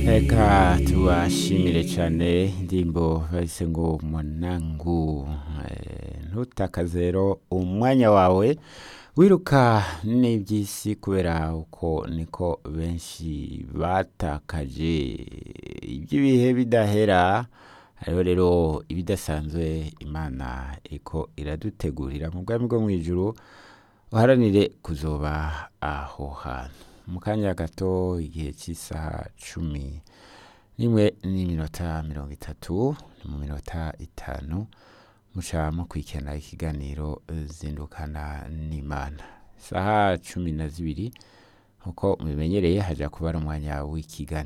Reka tubashimire cyane indirimbo bahise ngo mwanangu Eh, ntutakaze rero umwanya wawe wiruka n'iby'isi kubera uko niko benshi batakaje iby'ibihe bidahera hariho rero ibidasanzwe imana iriko iradutegurira mu bwami bwo mu ijuru uharanire kuzoba aho hantu mu kanya gato igihe cy'isaha cumi n'imwe n'iminota mirongo itatu ni mu minota itanu muca mukurikirana ikiganiro zindukana n'imana isaha cumi na zibiri nk'uko mubimenyereye haja kuba ari umwanya w'ikiganiro